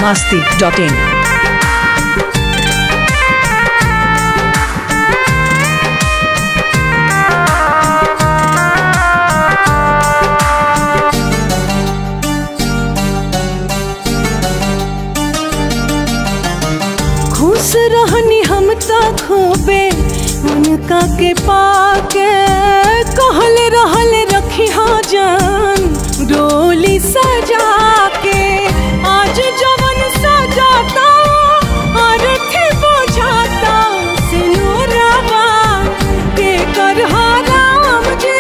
masti.in. खुश रहनी हम तो खूबे उनका के पाके कहल रहल रखी हाँ जान डोली सजा के आज जवन सजाता और थे बुझाता सिनुरवा के कर राम जी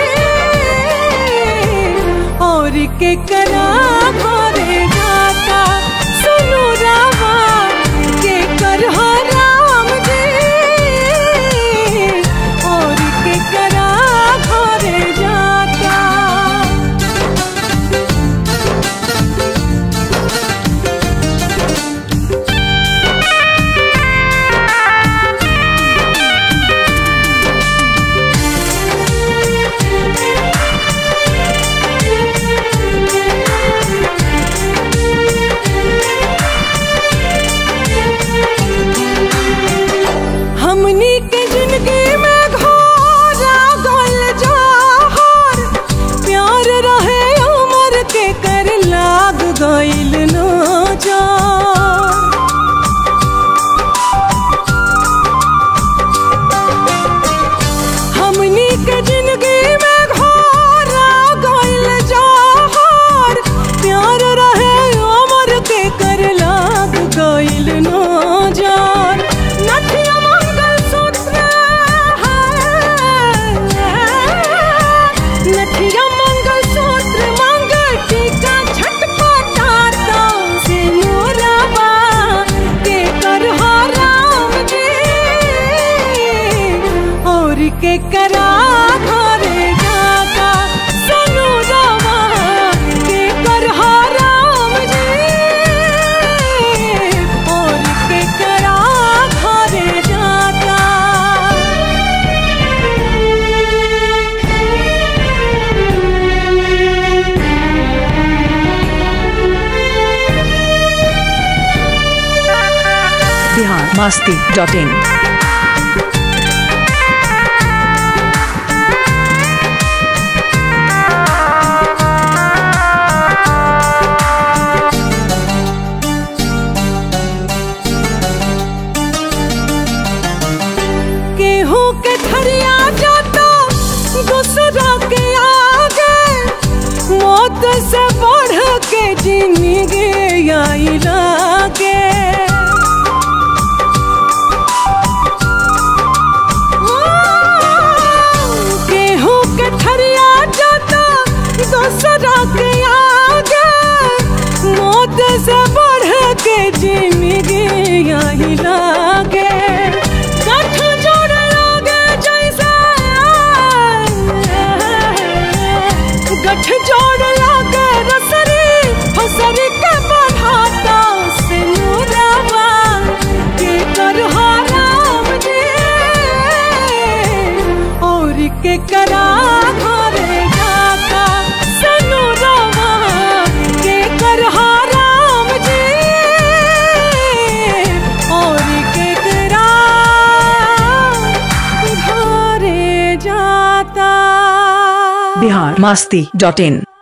और के करा भरे जाता सुनु रावा के कर राम जी और के करा भरे जाता हमनी के जिंदगी में घोरा गल जहर प्यार रहे उमर के कर लाग गइल नजर हमनी के जिंदगी में घोरा गइल जहर प्यार रहे उमर के कर लाग गइल नजर नथिया मंगल सूत्र नथिया मंगल सूत्र मंगल टीका छटपटाता से मोरवा के कर राम जी और के करा घरे जाता सनु रवा के कर राम जी और के करा घरे जाता Bihar masti.in. गेहूं के थरिया जाता दूसरा के आगे मौत से बढ़ के जिंदगी आई लागे गेहूं के थरिया जाता दूसरा के आगे मौत से बढ़ के जिंदगी आई लागे गांठ जोड़ लागे जैसे गठ जोड़ लागे रसरी फसरी के बढ़ाता सिनुरवा के कर राम जी और के करा घरे जाता सिनुरवा के कर राम जी और के करा घरे जाता Bihar masti.in.